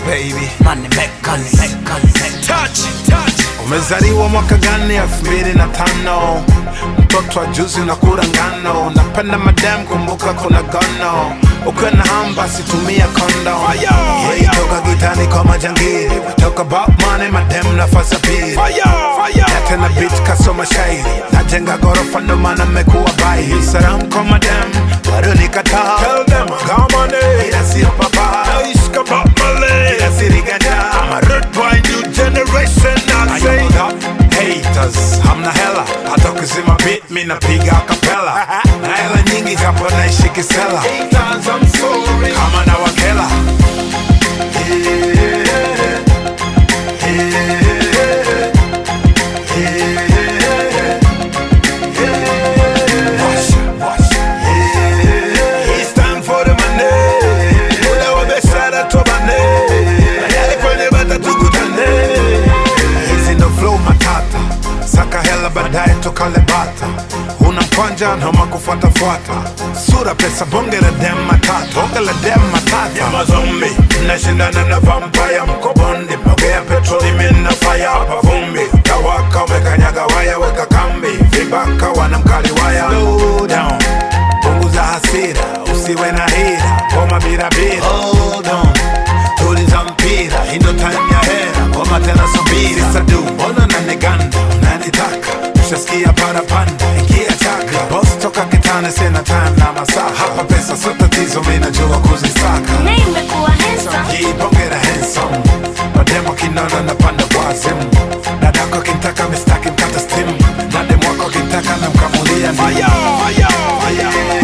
baby. Money makers, makers, Touch, touch. Umezaliwa mwaka gani? elfu mbili na tano. Mtoto wa juzi unakula ngano, napenda madam, kumbuka kuna gono. Ukiwa na hamu basi tumia kondo. Hii toka gitani kwa majangili, toka about money, madam nafasi ya pili. Na tena beat kasoma shairi, najenga gorofa ndo maana mmekuwa bai. Salamu kwa madam, bado nikataa. Ila sio papa. Ila siriganja. I'm a rude boy, new generation. I say haters, hamna hela. Hata ukizima beat, mi napiga acapella. Na hela nyingi japo naishi kisela. Kama na wakela. Washa, washa. It's time for the money. Muda wa biashara tobane. Baadaye kwenye bata tukutane. Hizi ndo flow matata. Saka hela baadaye tukale bata. Una mkwanja noma kufuatafuata. Sura pesa bonge la dem matata. Bonge la dem matata. Ya mazombi. Mnashindana na vampire mko bondi. Mogea petroli mina fire hapa vumbi. Tawaka umekanyaga waya weka kambi. Vibaka wanamkali waya. Slow down punguza hasira, usiwe na hira, ngoma bila bila. Hold on, tuliza mpira, hii ndo time ya hera, ngoma tena subiri. Sadu, mbona unaniganda, unanitaka, ushasikia parapanda, ingia chaka. Boss toka kitane, sina time na masaa, hapa pesa sio tatizo, mimi najua kuzisaka. Nimekuwa handsome. Jipongera handsome, mademo kinona napanda wazimu, dadako kintaka mistaki mkata stimu, na demu wako kintaka namkamulia fire, fire, fire.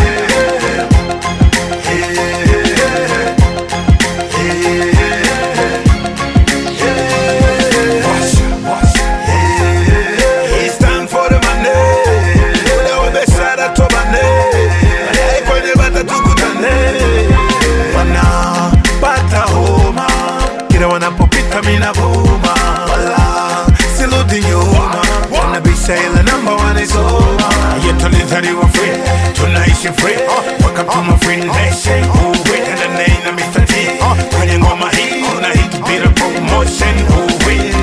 Washa, washa. It's time for the money. Muda wa biashara tobane. Baadaye kwenye bata tukutane. Wanapata homa kila wanapopita mina vuma, wala sirudi nyuma, wanabisha ile namba wanaisoma. Yeah, tulizaliwa free, tunaishi free. Welcome to my free nation. Ooh, wait, and the name of Mr. T. Kwenye ngoma hii kuna hit bila promotion. Ooh, wait.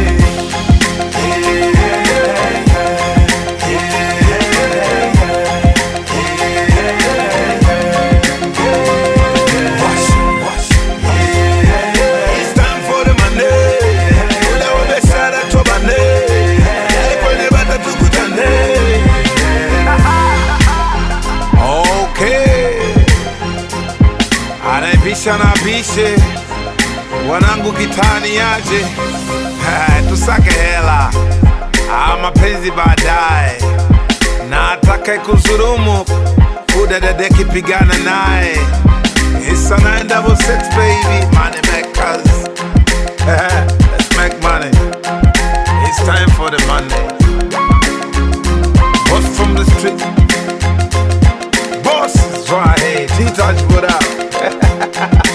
Washa, washa. It's time for the money. Muda wa biashara tobane. Baadaye kwenye bata tukutane. Okay. Anaibisha na abishe wanangu kitani yaje tusake hela ah, mapenzi baadaye na atakaye kuzurumu udadadeki pigana naye It's a nine double six baby money makers let's make money it's time for the money boss from the street boss is right here T-Touch what up